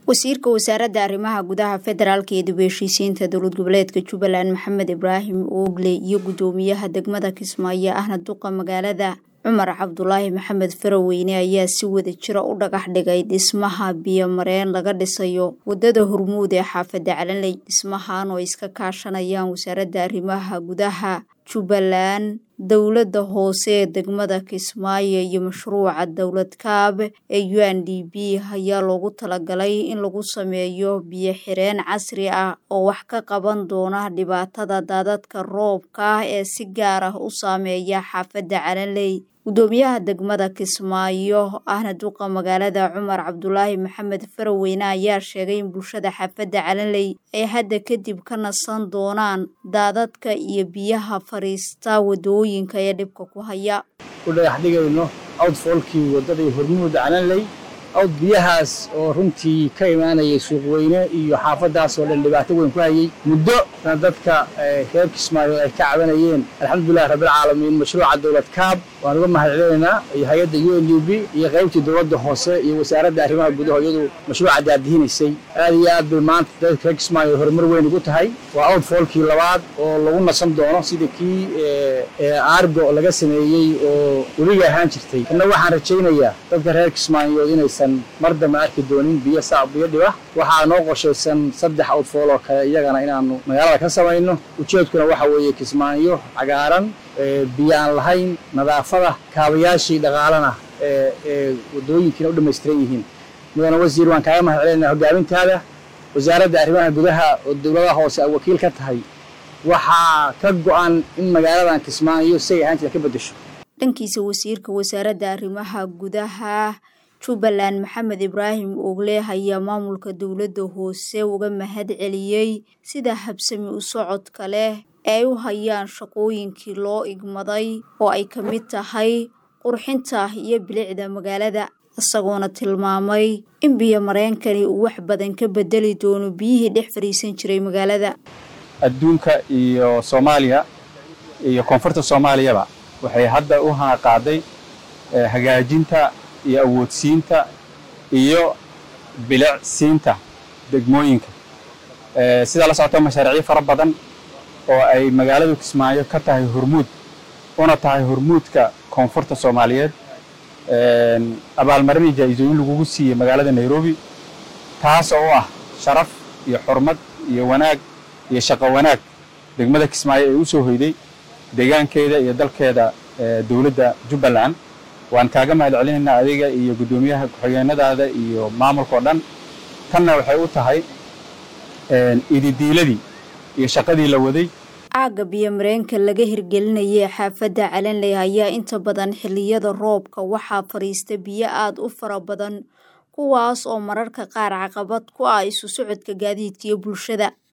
wasiirka wasaaradda arrimaha gudaha federaalka iyo dib u heshiisiinta dowlad goboleedka jubbaland maxamed ibraahim oogle iyo guddoomiyaha degmada kismaayo ahna duqa magaalada cumar cabdulaahi maxamed faraweyne ayaa si wada jira u dhagax dhigay dhismaha biyomareen laga dhisayo wadada hormuud ee xaafadda calanley dhismahan oo iska kaashanayaan wasaaradda arrimaha gudaha jubbaland dowladda hoose ee degmada kismaayo iyo mashruuca dowlad kaab ee u n d b ayaa loogu talagalay in lagu sameeyo biyo xireen casri ah oo wax ka qaban doona dhibaatada daadadka roobka ee si gaar ah u saameeya xaafadda calanley guddoomiyaha degmada kismaayo ahna duqa magaalada cumar cabdulaahi maxamed faraweyne ayaa sheegay in bulshada xaafadda calanley ay hadda kadib ka nasan doonaan daadadka iyo biyaha fariista wadooyinka ee dhibka ku haya u dhagax dhigayno outfoolkii waddadii hormuuda calanley awd biyahaas oo runtii ka imaanayay suuqweyne iyo xaafaddaas oo dhan dhibaato weyn ku hayay muddo dadka reer kismaayo ay ka cabanayeen alxamdulilahi rabbilcaalamiin mashruuca dowlad kaab waan uga mahadcelinaynaa iyo hay-adda u n d b iyo qaybtii dowladda hoose iyo wasaaradda arrimaha gudaha iyadu mashruuca daadihinaysay aad iyo aad bay maanta dadka reer kismaayo horumar weyn ugu tahay waa outfoolkii labaad oo lagu nasan doono sida kii aargo laga sameeyey oo weliga ahaan jirtay inna waxaan rajaynayaa dadka reer kismaayood inaysan mar dambe arki doonin biyo saa biyo dhiba waxaa noo qorshaysan saddex outfool oo kale iyagana inaanu magaalada ka samayno ujeedkuna waxa weeye kismaayo cagaaran biyo aan lahayn nadaafada kaabayaashii dhaqaalana ee wadooyinkiina u dhammaystiran yihiin mudane wasiir waan kaaga mahad celinaa hogaamintaada wasaaradda arrimaha gudaha oo dowladaha hoose ay wakiil ka tahay waxaa ka go-an in magaaladan kismaayo say ahaan jira ka beddesho dhankiisa wasiirka wasaaradda arrimaha gudaha jubbaland maxamed ibraahim ogle ayaa maamulka dowladda hoose uga mahad celiyey sida habsami u socodka leh ee ay u hayaan shaqooyinkii loo igmaday oo ay ka mid tahay qurxinta iyo bilicda magaalada isagoona tilmaamay in biyo mareenkani uu wax badan ka bedeli doono biyihii dhex fadhiisan jiray magaalada adduunka iyo soomaaliya iyo koonfurta soomaaliyaba waxay hadda u qaaday hagaajinta iyo awoodsiinta iyo bilicsiinta degmooyinka sidaa la socota mashaariicyo fara badan oo ay magaaladu kismaayo ka tahay hormuud una tahay hormuudka koonfurta soomaaliyeed abaalmarinii jaa-isooyin lagugu siiyey magaalada nairobi taas oo ah sharaf iyo xurmad iyo wanaag iyo shaqo wanaag degmada kismaayo ee u soo hoyday deegaankeeda iyo dalkeeda dowladda jubbaland waan kaaga mahad celinaynaa adiga iyo guddoomiyaha ku-xigeenadaada iyo maamulkao dhan tanna waxay u tahay ididiiladii iyo shaqadii la waday caagga biyomareenka laga hirgelinayay xaafadda calanley ayaa inta badan xilliyada roobka waxaa fadhiista biyo aada u fara badan kuwaas oo mararka qaar caqabad ku ah isu socodka gaadiidka iyo bulshada